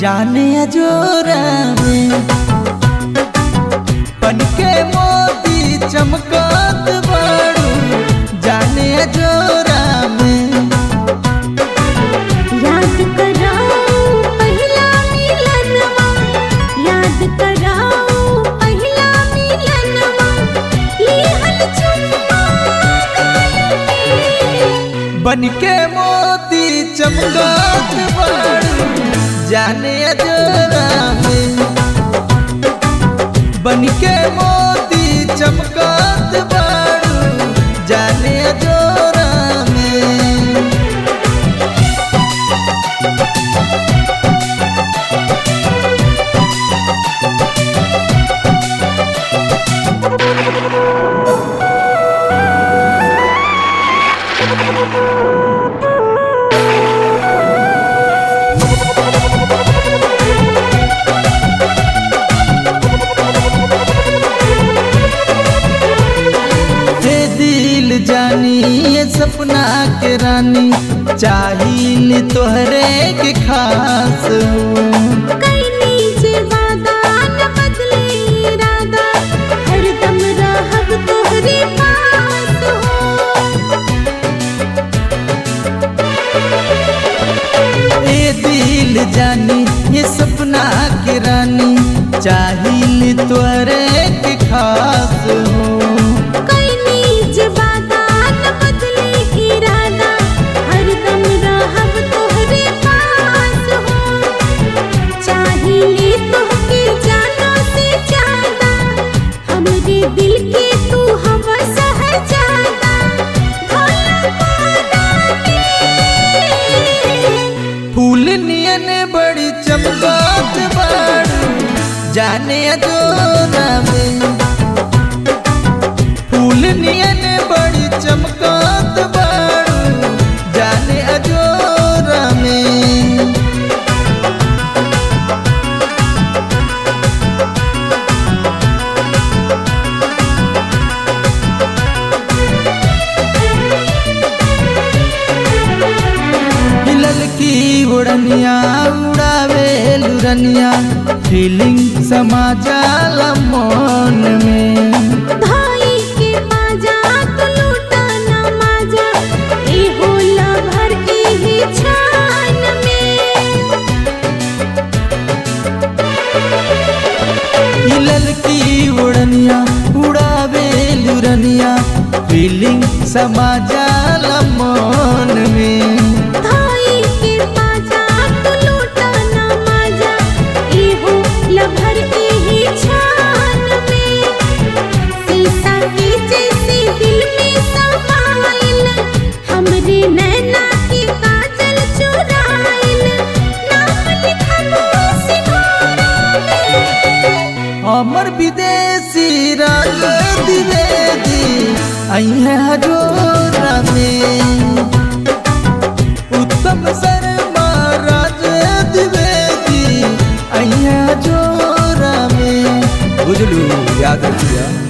जाने अजोरा में बन के मोती चमकत बाड़ू जाने अजोरा में याद कराओ पहिला मिलनवा याद कराओ पहिला मिलनवा लिहल चुम्मा गाल पे बन के मोती चमकत बाड़ू जाने अजोरा में बन के मोती चमकत बाड़ू जाने अजोरा में हे दिल जानी ये सपना के रानी चाहिल तोहरे के खास हो कईनी जे वादा न बदले इरादा हरदम रहब तोहरे पास हो ए दिल जानी ये सपना के रानी चाहिल तोहरे के खास हो कईनी जे वादा न बदले इरादा हरदम रहब तोहरे पास हो चाहिए तोहके जानो से ज्यादा हमरे दिल के तू हवा सहजादा भोला पाना के फूल नियन बड़ी चमकत बाड़ू जाने अजोरा में फूल नियन बड़ी चमकत बाड़ू जाने अजोरा में हिलल की उड़निया उड़ावे लुरनिया फीलिंग समा जाला मन में भाई के बाजा तो लूटा ना माजा ए होला भर के ही छान में हिलल की उड़निया उड़ावे लुरनिया फीलिंग समा जाला मन में भाई के बाजा तो लूटा ना माजा ए होला भर के ही छान में शीशा के जैसे दिल में समाइल हमरे नैना के काजल चुराइल नाम लिखबो सिंघारा में अमर विदेशी राज द्विवेदी आई है हजोरा में उत्तम शर्मा राज द्विवेदी आई है हजोरा में बुझलू याद रखिया